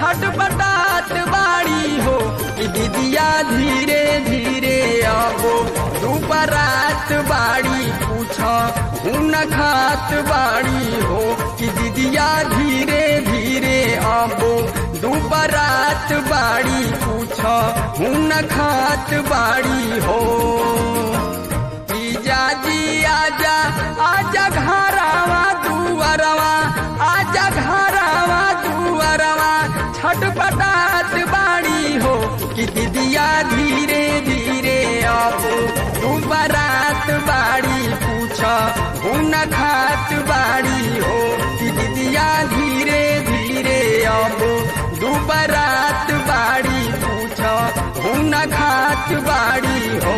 छटपटात बाड़ी हो कि दीदिया धीरे धीरे आबो दुपरात बाड़ी पूछ हुन खात बाड़ी हो कि दीदिया धीरे धीरे आबो दुपरात बाड़ी पूछ हुन खात बाड़ी हो जीजा जी आजा आजा घरावा दुआरवा आजा घरावा दुआरवा छटपटात बाड़ी हो कि दीदिया धीरे धीरे आबो तू बारात बाड़ी पूछ हुन खात बाड़ी हो कि दीदिया धीरे धीरे आबो दू बारात बाड़ी पूछ हुन खात बाड़ी हो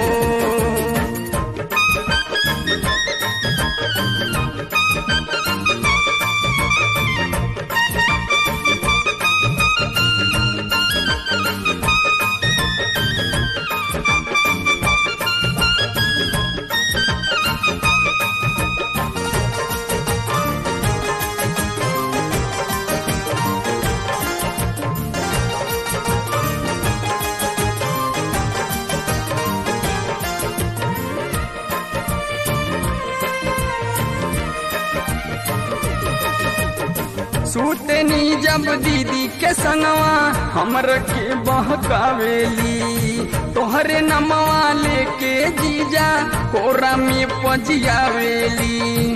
सूतनी जब दीदी के संगवा हमर के बहकावेली तोहरे नमवा लेके जीजा कोरा में पजियावेली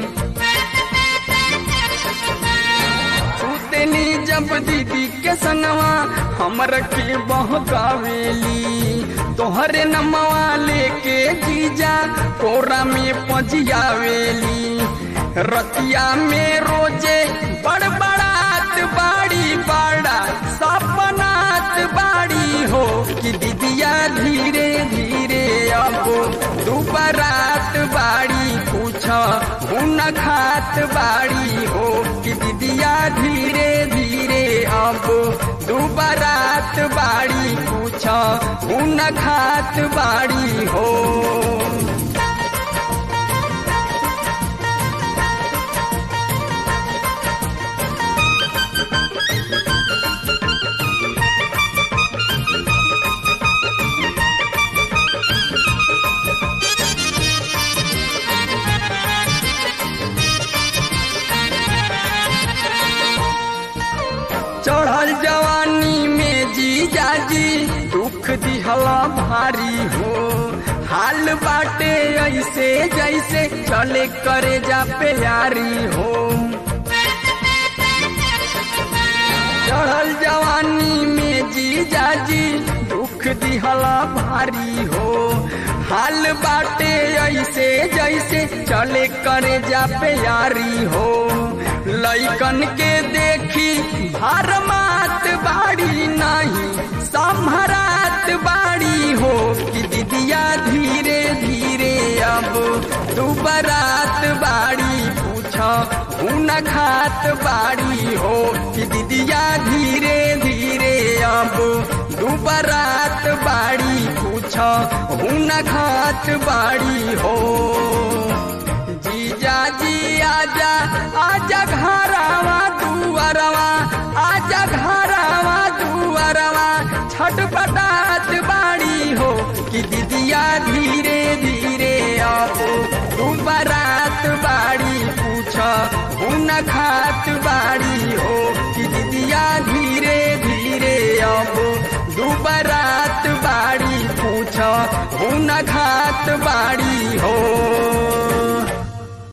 सूतनी जब दीदी के संगवा हमर के बहकावेली तोहरे नमवा लेके जीजा कोरा में पजियावेली रतिया में रोजे बड़बड़ात बाड़ी बाड़ा सपनात बाड़ी हो कि दीदिया धीरे धीरे अब दुबरात बाड़ी पूछ हुन खात बाड़ी हो कि दीदिया धीरे धीरे अब दुबरात बाड़ी पूछ हुन खात बाड़ी हो चढ़ल जवानी में जी जाजी दुख दिहला भारी हो हाल बाटे ऐसे जैसे चले करे जा प्यारी हो चढ़ल जवानी में जी जाजी दुख दिहला भारी हो हाल बाटे ऐसे जैसे चले करे जा प्यारी हो लैकन के देखी भार मात बाड़ी नहीं संभरात बाड़ी हो कि दीदिया धीरे धीरे अब दुबरात बाड़ी पूछ हुन खात बाड़ी हो कि दीदिया धीरे धीरे अब दुबरात बाड़ी पूछ हुन खात बाड़ी हो जीजा जी आजा आजा घरावा दुआरवा आजा घरावा दुआरवा छटपटात बाड़ी हो कि दीदिया धीरे धीरे आओ तू बारात बाड़ी पूछ हुन खात बाड़ी हो कि दीदिया धीरे धीरे आओ दू बारात बाड़ी पूछ हुन खात बाड़ी